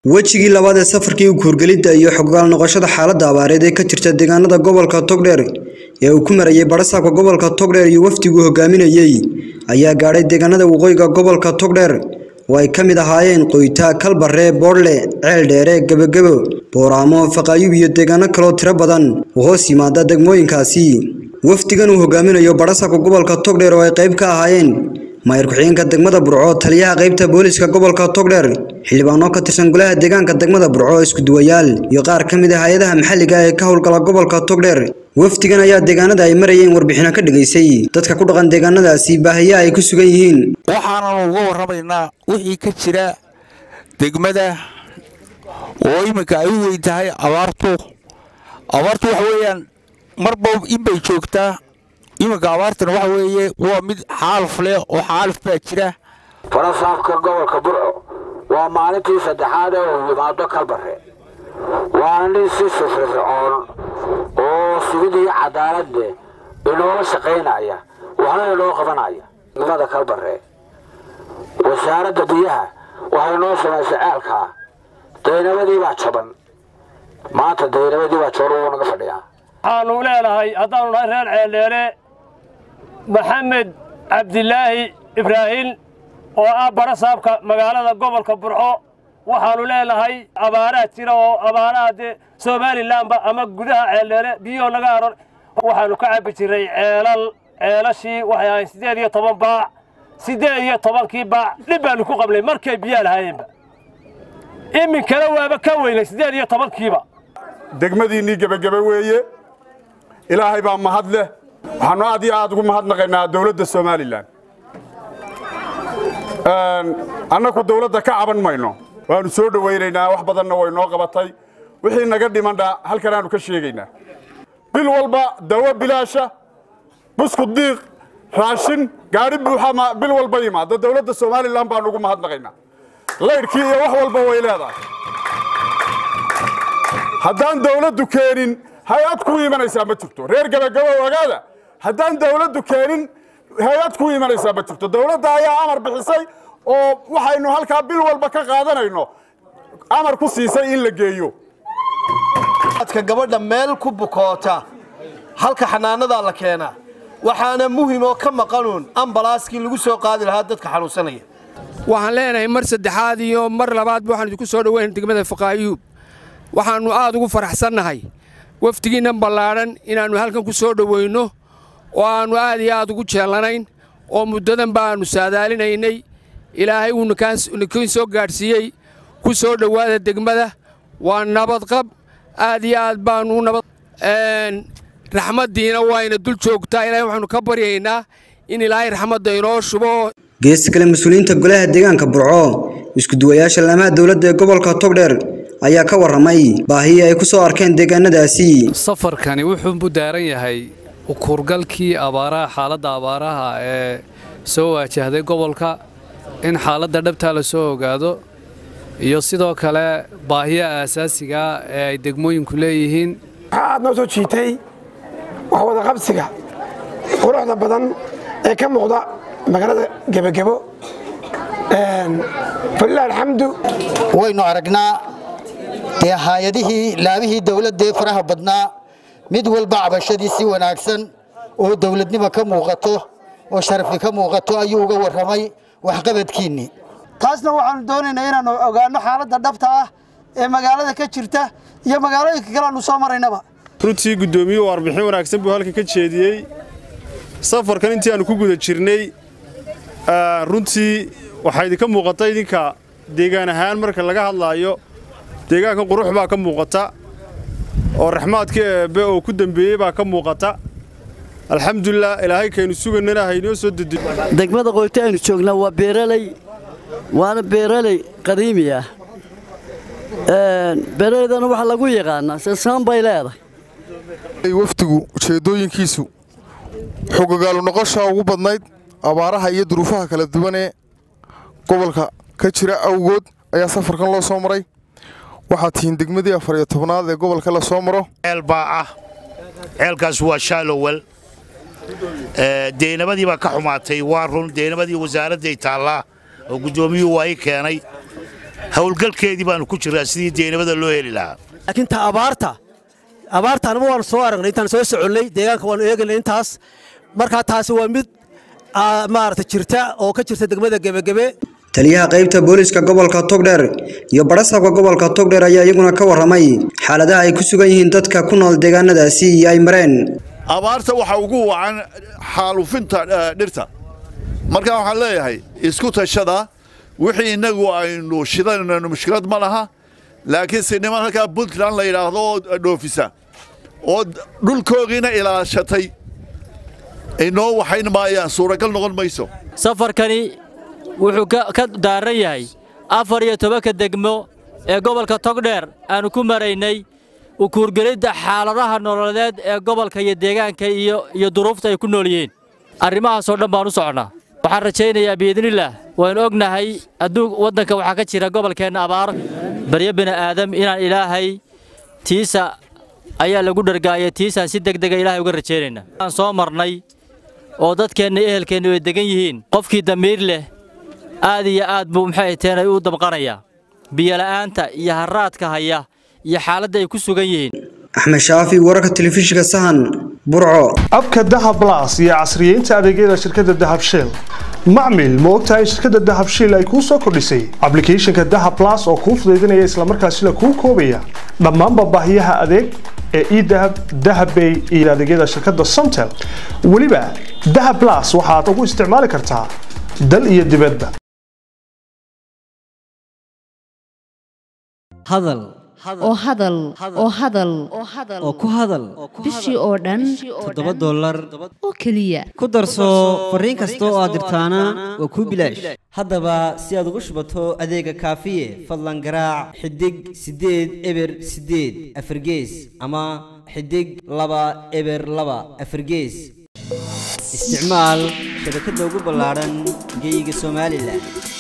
wejigii labaad ee safarkii guurgelidda iyo xoggaal noqoshada xaaladda abaareed ee ka jirta deegaanada gobolka togdheer ee uu ku marayay badhasaabka gobolka togdheer iyo wafdiguu hogaaminayey ayaa gaadhay deegaanada waqooyiga gobolka togdheer oo ay ka mid ahaayeen qoytaa kalbarre boodhle ceel dheere gebagebo booraamo faqaayub iyo deegaano kaloo tiro badan oo hoos yimaada degmooyinkaasi wafdigan uu hogaaminayo badhasaabka gobolka togdheer oo ay qayb ka ahaayeen maayir ku-xigeenka degmada burco taliyaha qaybta booliska gobolka togdheer xildhibaano ka tirsan golaha deegaanka degmada burco iskuduwayaal iyo qaar ka mid ah hay-adaha maxalliga ee ka howlgala gobolka togdheer wafdigan ayaa deegaanada ay marayeen warbixino ka dhigaysay dadka ku dhaqan deegaanadaasi baahiya ay ku sugan yihiin waxaananu uga warramaynaa wixii ka jira degmada oo iminka ay u weyn tahay abaartu abaartu waxa weeyaan marba inbay joogtaa iminka abaartana waxa weeye waa mid xaaluf leh oo xaaluf baa jira farasaafka gobolka burco waa maalintii saddexaad ee uu yimaado kalbarre waana nin si firfircoon oo sugidii cadaaladde inoola shaqaynaya waxna inoo qabanaya degmada kalbarre wasaaradda biyaha waxay noo samaysay ceelkaa daynabadii baa jaban maanta daynabadii baa jaban wuu naga fadhiyaa waxaanu leenahay haddaanu nahay reer ceeldheere maxamed cabdilaahi ibraahiim oo ah badhasaabka magaalada gobolka burco waxaannu leenahay abaaraha jira oo abaaraha dee somalilanba ama gudaha ceeldheere biyoo naga aron waxaannu ka cabbi jirray ceelal ceelashii waxay ahayn siddeed iyo toban baac siddeed iyo tobankii baac dhib baannu ku qabnay markay biyaa lahaayeenba iminkana waaba ka weynay siddeed iyo tobankiiba degmadiinnii gebagebe weeye ilaahay baa mahad leh waxaannu aad iyo aad ugu mahadnaqaynaa dawladda somalilan annaku dawladda ka caban mayno waannu soo dhowaynaynaa wax badanna way noo qabatay wixii naga dhimandha halkan aanu ka sheegaynaa bil walba dawo bilaasha buskud diiq raashin gaadhi buuxa bil walba yimaada dawladda somalilan baannu ugu mahadnaqaynaa laydhkii iyo wax walba way leedahay haddaan dawladdu keenin hay-ad ku imanaysaa ma jirto reer gebagabo ogaada haddaan dawladdu keenin hay-ad ku imanaysaa ma jirto dawladda ayaa amar bixisay oo waxaynu halkaa bil walba ka qaadanayno amar ku siisay in la geeyo dadka gabadha meel ku bukoota halka xanaanadaa la keenaa waxaana muhim oo ka maqanuun ambalaaskii lagu soo qaadi lahaa dadka xanuunsanaya waxaan leenahay mar saddexaad iyo mar labaadba waxaan idinku soo dhoweyn degmada faqaayuub waxaannu aad ugu faraxsannahay wafdigiinnan ballaadhan inaannu halkan ku soo dhowayno oo aannu aad iyo aad ugu jeellanayn oo muddadan baannu saadaalinaynay ilaahay uu nikain soo gaadhsiiyey ku soo dhowaada degmada waa nabadqab aad iyo aad baannu u nabad raxmaddiina wayna dul joogtaa ilaahay waxaannu ka baryaynaa in ilaahay raxmadda inoo shubo geesta kale mas-uuliyiinta golaha deegaanka burco iskuduwayaasha laamaha dowladda ee gobolka togdheer ayaa ka warramay baahii ay ku soo arkeen deegaanadaasi safarkani wuxuu u daaran yahay ukuurgalkii abaaraha xaaladda abaaraha ee soo waajahday gobolka in xaaladda dhabtaa la soo ogaado iyo sidoo kale baahiyaha aasaasigaa ee ay degmooyinku leeyihiin waxaa aad noo soo jiitay wax wadaqabsiga quruxda badan ee ka muuqda magaalada gebagebo falilah alxamdu waynu aragnaa dee haayadihii laabihii dawladdaee faraha badnaa mid walba cabashadii si wanaagsan oo dawladnimo ka muuqato oo sharafi ka muuqato ayuu uga warramay waxqabadkiinnii taasna waxaannu doonaynaa inaannu ogaanno xaaladda dhabta ah ee magaalada ka jirta iyo magaalooyinka kale aannu soo maraynaba runtii guddoomiyuhu warbixin wanaagsan buu halkan ka jeediyey safarkan intii aannu ku guda jirnay runtii waxaa idinka muuqata idinka deegaan ahaan marka laga hadlaayo deegaankan qurux baa ka muuqata oo raxmaadka eebbe oo ku dembeeyey baa ka muuqata alxamdulilah ilaahay kaynu suganana haynoo soo dedeyo degmada qoyto aynu joognaa waa beeraley waana beeraley qadiimi ah beeraleydana waxaa lagu yaqaanaa sasaan bay leedahay wafdigu ujeeddooyinkiisu xogogaalu noqoshaa ugu badnayd abaaraha iyo duruufaha kala duwanee gobolka ka jira awgood ayaa safarkan loo soo maray waxaad tihiin degmadii afar iyo tobnaad ee gobolka la soo maro ceel baa ah ceelkaas waa shaalowel deynabadii baa ka xumaatay waa run deynabadii wasaaradday taallaa oo guddoomiyuhu waa ii keenay howlgalkeedii baanu ku jirraa sidii deynabada loo heli lahaa laakiin ta abaarta abaarta anama waanu soo aragnay intaan soo soconnay deegaanka waanu eegaynay intaas markaa taasi waa mid maarata jirta oo ka jirta degmada gebagebe taliyaha qaybta booliska gobolka togdheer iyo barasaabka gobolka togdheer ayaa iyaguna ka warramay xaaladaha ay ku sugan yihiin dadka ku nool deegaanadaasi iyo ay mareen abaarta waxa ugu wacan xaalufinta dhirta markaa waxaan leeyahay isku tashada wixii innagu aynu shidanayno mushkilad ma laha laakiinse niman halkaa puntland la yidhaahdo oo dhoofisa oo dhulkoogiina ilaashatay inoo waxayn maayaan suuragal noqon mayso safarkani wuxuu ka daaran yahay afar iyo tobanka degmo ee gobolka togdheer aannu ku maraynay ukuurgelidda xaaladaha nololeed ee gobolka iyo deegaanka iyo duruufta ay ku nool yihiin arrimahaasoo dhan baan u soconnaa waxaan rajaynayaa biidnillaah waynu ognahay adduun waddanka waxaa ka jira gobolkeenna abaar baryo bini'aadam inaan ilaahay tiisa ayaa lagu dhargaaya tiisaan si degdega ilaahay uga rajaynaynaa aan soo marnay oo dadkeenna iyo ehelkeenna ay degan yihiin qofkii damiir leh aad iyo aad buu maxay teenay u damqanayaa biyola'aanta iyo harraadka haya iyo xaaladda ay ku sugan yihiin axmed shaafi wararka telefishinka sahan burco abka dahab blas iyo casriyeynta adeegyada shirkadda dahab shell macmil ma ogtahay shirkadda dahab shell ay kuu soo kordhisay ablicathonka dahab blas oo kuu fudaydinaya islamarkaasina kuu koobaya dhammaanba baahiyaha adeeg ee edahab dahabbay iyo adeegyada shirkadda somtel weliba dahab blas waxaad ugu isticmaali kartaa dal iyo dibadba hadal oo hadal oo hadal oo ku hadal bishii oo dhan toddoba dollar oo keliya ku darso fariin kasta oo aad dirtaana waa kuu bilaash haddaba si aad ugu shubato adeega kaafiye fadlan garaac xidig siddeed eber siddeed afargees ama xidig laba eber laba afargees isticmaal shabakadda ugu ballaadhan geyga somalilan